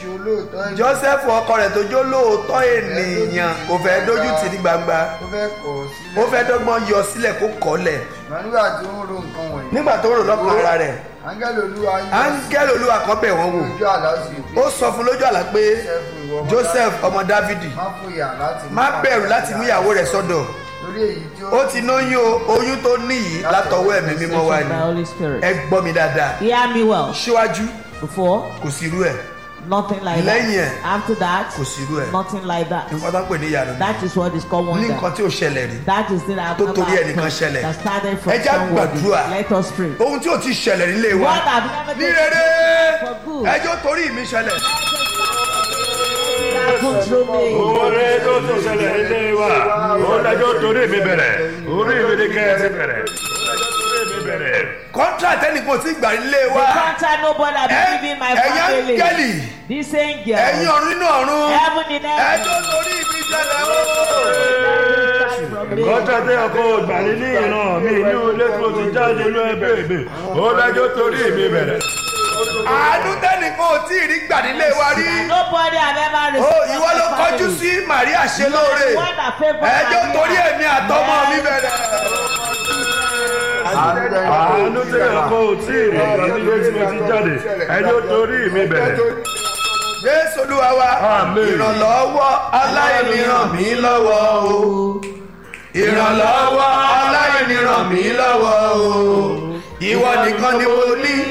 ṣe olóòótọ́ ènìyàn joseph ọkọ rẹ̀ tó jó lóòótọ́ ènìyàn kò fẹ́ dójú tì ní gbangba ó fẹ́ kọ̀ ọ́ sílẹ̀ ó fẹ́ dọ́gbọ́n yọ sílẹ̀ kó kọ́lẹ̀ ṣùgbọ́n nígbà tí ó ń ro nǹkan wọ̀nyí nígbà tó rò lọ́kàn ara rẹ̀ áńgẹ́lì olúwa yọ áńgẹ́lì olúwa kan bẹ̀ wọ́n wò ojú àlá sí pé ó sọ fún lójú àlá pé Jósẹ́fù ìwọ ọmọ joseph ọmọ dávidi má fòyà láti mú má bẹ̀rù láti mú ìyàwó rẹ̀ sọ́dọ̀ torí èyí tí ó ti lóyún o oyún tó ní yìí látọwọ́ ẹ̀mí mímọ́ wá By ni Holy Spirit. ẹ gbọ́ mi dáadáa Hear me well. síwájú Before, kò sí irú ẹ̀ nothing like Lẹ́yìn ẹ̀, that. After that, kò sí irú ẹ̀ nothing like that. nǹkan tó ń pè ní ìyanu ni. That is what is called ní wonder. nǹkan tí ò ṣẹlẹ̀ rí That is the that Tó torí ẹnìkan ṣẹlẹ̀. that started from Ẹ jẹ́ á somebody. gbàdúrà. Let us pray. ohun tí ò ti ṣẹlẹ̀ nílé wa What have never ní taken rere for good. ẹjọ́ torí mi ṣẹlẹ̀ Happen through me. oore tó tún ṣẹlẹ̀ nílé wa ó lẹ́jọ́ torí mi bẹ̀rẹ̀ orí mi ní kẹ́ ẹ ti bẹ̀rẹ̀ ó lẹ́jọ́ torí mi bẹ̀rẹ̀. contract ẹnìkan ò tí gbà nílé The wa contract nobody have Ẹ- been giving my ẹ̀yin family. áńgẹ́lì This angel. ẹ̀yin ọ̀run nínú ọ̀run Heaven in heaven. ẹjọ́ torí mi ṣẹlẹ̀ o. From me. kọ́ńtà tí ọkọ̀ ògbà ní ní ìran mi ní ilé tó ti jáde ló ẹgbẹ́ mi ó lẹ́jọ́ torí mi bẹ̀rẹ̀. àánú tẹ́nìkan ò tí ì rí gbà nílé wa rí Nobody have ever o received. ìwọ ló my kọjú family. sí Màríà ṣe lóore One that favor ẹjọ́ Maria. torí èmi àtọmọ mi bẹ̀rẹ̀. àánú tí ọkọ̀ ò tí ì rí ní ilé tí mo ti jáde ẹjọ́ torí mi bẹ̀rẹ̀. Jésù Olúwa wa Àmín. ìrànlọ́wọ́ aláìní ràn mí lọ́wọ́ o ìrànlọ́wọ́ aláìní ràn mí lọ́wọ́ o ìwọ nìkan ni mo ní